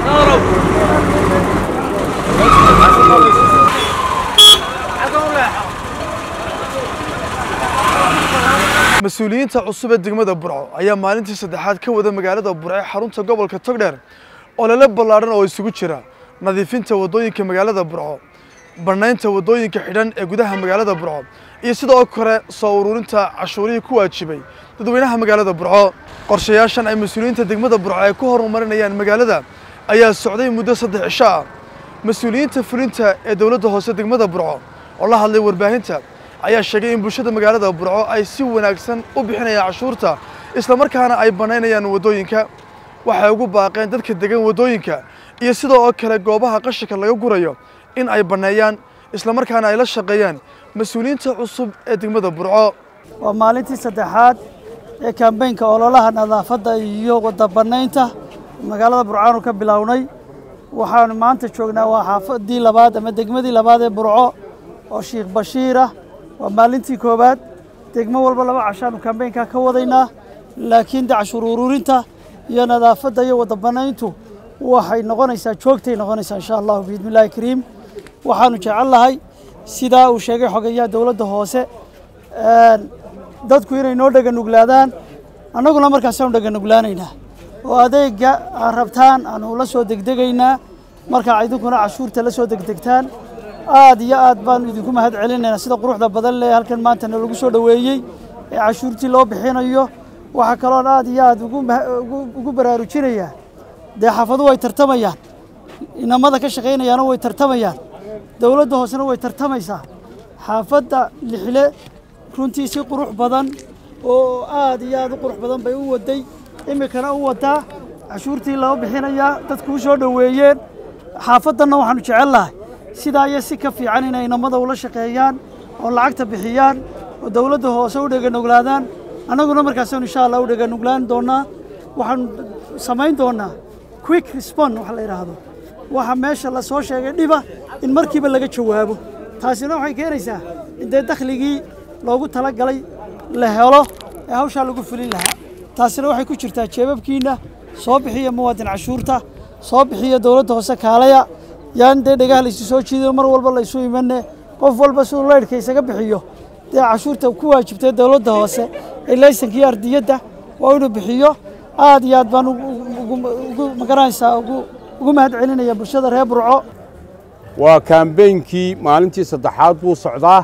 mas-uuliyiinta cusub ee degmada burco ayaa maalintii saddexaad ka wada magaalada burco ee xarunta gobolka togdheer olole ballaadhan oo isugu jira nadiifinta waddooyinka magaalada burco bannaynta waddooyinka xidhan ee gudaha magaalada burco iyo sidoo kale soo ururinta cashuurihii ku waajibay dadweynaha magaalada burco qorshayaashan ay mas-uuliyiinta degmada burco ay ku horumarinayaan magaalada ayaa socday muddo saddex cisho ah mas-uuliyiinta fulinta ee dowladda hoose degmada burco oo la hadlay warbaahinta ayaa sheegay in bulshada magaalada burco ay si wanaagsan u bixinayaan cashuurta islamarkaana ay bannaynayaan waddooyinka waxay ugu baaqeen dadka degan waddooyinka iyo sidoo kale goobaha qashinka laga gurayo in ay banneeyaan islamarkaana ay la shaqeeyaan mas-uuliyiinta cusub ee degmada burco waa maalintii saddexaad ee kambeynka ololaha nadaafadda iyo wadda bannaynta magaalada burcaanu ka bilownay waxaanu maanta joognaa waa xaafadii labaad ama degmadii labaad ee burco oo sheikh bashiir ah waa maalintii koowaad degmo walba laba cashaanu kambeynka ka wadaynaa laakiin de cashuur ururinta iyo nadaafadda iyo wadda bannayntu waxay noqonaysaa joogtay noqonaysaa insha allahu biidnillahi kariim waxaanu jecel lahay sidaa uu sheegay xogeyaha dowladda hoose dadku inay noo dhega nuglaadaan annaguna markaasaanu dhega nuglaanaynaa oo adeega aad rabtaan aanu la soo degdegaynaa markaa idinkuna cashuurta la soo degdegtaan aad iyo aad baanu idinku mahad celinaynaa sida quruxda badan leh halkan maantana lagu soo dhoweeyey ee cashuurtii loo bixinayo waxaa kaloon aad iyo aad ugu baraarujinayaa dee xaafadu way tartamayaan inamada ka shaqaynayaana way tartamayaan dowladda hoosena way tartamaysaa xaafadda lixle runtii si qurux badan oo aad iyo aad u qurux badan bay u waday iminkana u wadaa cashuurtii loo bixinayaa dadku u soo dhoweeyeen xaafaddanna waxaanu jecel lahay sidaa iyo si ka fiican inay inamada ula shaqeeyaan oo lacagta bixiyaan oo dowladda hoose u dheganuglaadaan annaguna markaasaanu insha allah u dheganuglaan doonaa waxaanu samayn doonaa quick respond waxa la yidhaahdo waxa meesha la soo sheegay dhiba in markiiba laga jawaabo taasina waxay keenaysaa in dee dakhligii loogu talagalay la helo ee hawshaa lagu fulin lahaa taasina waxay ku jirtaa jeebabkiinna soo bixiya muwaadin cashuurta soo bixiya dowladda hoose kaalaya yaan dee dhagaha laysu soo jiidayo mar walba laysu imane qof walba siduu laydhka isaga bixiyo dee cashuurta ku waajibtay dowladda hoose ee laysankii ardiyadda waa inuu bixiyo aad iyo aad baan ugu magaranaysaa ugu mahad celinaya bulshada reer burco waa kaambeynkii maalintii saddexaad buu socdaa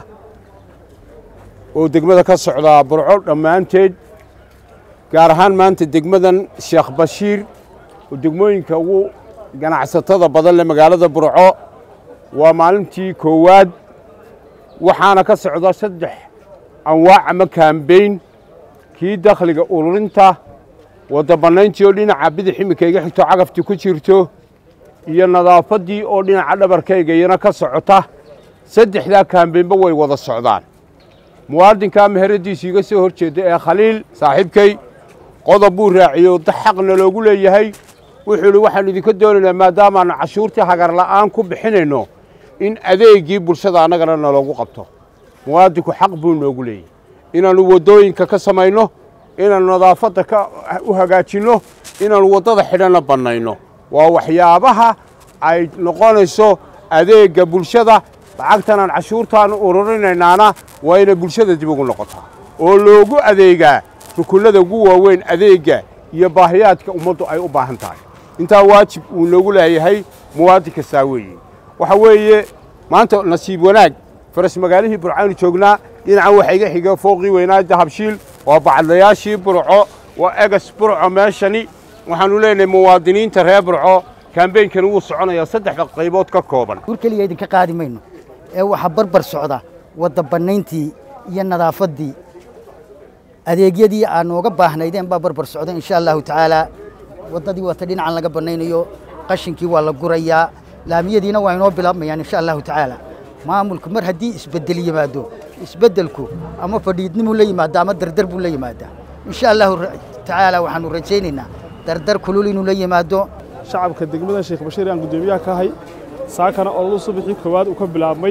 oo degmada ka socdaa burco dhammaanteed gaar ahaan maanta degmadan sheekh bashiir oo degmooyinka ugu ganacsatada badan leh magaalada burco waa maalintii koowaad waxaana ka socda saddex anwaac ama kaambeyn kii dakhliga ururinta wadda bannayntii oo dhinaca bidix iminka iga xigto cagaftii ku jirto iyo nadaafaddii oo dhinaca dhabarkayga iyana ka socota saddexdaa kaambeynba way wada socdaan muwaadinkaa meheradiisu iga soo hor jeedda ee khaliil saaxiibkay qodob buu raaciyey xaqna loogu leeyahay wuxuu idhi waxaannu idinka doonaynaa maadaamaannu cashuurtii hagarla'aan ku bixinayno in adeeggii bulshada annagana naloogu qabto muwaadinku xaq buu noogu leeyahy inaannu waddooyinka ka samayno inaannu nadaafadda ka u hagaajinno inaannu waddada xidhanna bannayno waa waxyaabaha ay noqonayso adeegga bulshada lacagtanaan cashuurtaannu ururinaynaana waa inay bulshada dib ugu noqotaa oo loogu adeegaa rukunnada ugu waaweyn adeegga iyo baahiyaadka ummaddu ay u baahan tahay intaa waajib uu noogu leeyahay muwaadin kastaa weeye waxa weeye maanta nasiib wanaag faras magaalihii burcaanu joognaa dhinacan waxa iga xiga fooqii weynaa dahabshiil waa bacadlayaashii burco waa egas burco meeshani waxaannu leenahay muwaadiniinta reer burco kaambeynkani wuu soconayaa saddexda qaybood ka kooban gur keliya idinka qaadi mayno ee waxaa barbar socda wadda bannayntii iyo nadaafaddii adeegyadii aan nooga baahnaydeen baa barbar socda insha allahu tacaalaa waddadii wata dhinacan laga bannaynayo qashinkii waa la gurayaa laamiyadiina waa inoo bilaabmayaan insha allahu tacaala maamulku mar haddii isbeddel yimaado isbeddelku ama fadhiidnimuu la yimaado ama dardar buu la yimaadaa insha allahu tacaala waxaanu rajaynaynaa dardar kulul inuu la yimaado shacabka degmada sheekh bashiir aan guddoomiyaha ka ahay saakana ololu subaxii koowaad uu ka bilaabmay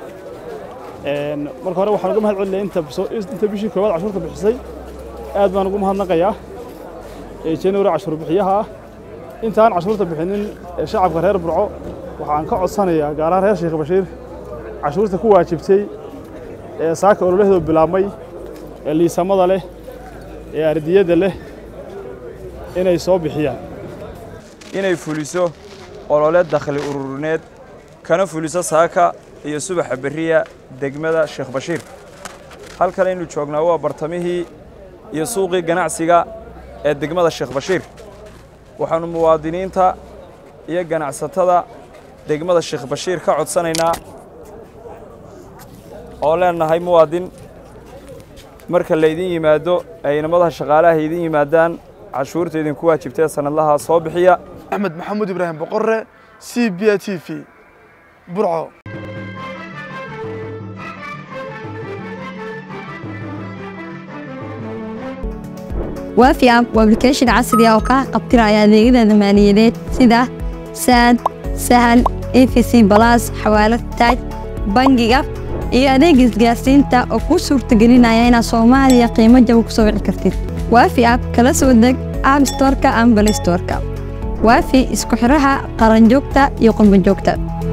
marka hore waxaan uga mahad celinaya inta bishii koowaad cashuurta bixisay aad baan ugu mahadnaqayaa january cashuur bixiyaha ah intaan cashuurta bixinin ee shacabka reer burco waxaan ka codsanayaa gaar ahaan reer sheekh bashiir cashuurta ku waajibtay ee saaka ololaheedu bilaabmay ee liisamada leh ee ardiyadda leh inay soo bixiyaan inay fuliso olole dakhli ururineed kana fuliso saaka iyo subaxa berriya degmada sheekh bashiir halkan aynu joognaa waa bartamihii iyo suuqii ganacsiga ee degmada sheekh bashiir waxaannu muwaadiniinta iyo ganacsatada degmada sheekh bashiir ka codsanaynaa oo leennahay muwaadin marka laydin yimaado ay inamadaha shaqaalaha idin yimaadaan cashuurta idinku waajibtee sannadlaha soo bixiya axmed maxamuud ibraahim boqorre c b a t v burco waafi app waa application casri ah oo kaa qabtiraya adeegyada maaliyadeed sida saad sahal efc balas xawaalad taaj bangiga iyo adeega isgaarsiinta oo kuu suurtagelinaya inaad soomaaliya qiimo jaba ku soo wici kartid waafi app kala soo deg app storeka ama balay storeka waafi isku xidhaha qaranjoogta iyo qurbanjoogta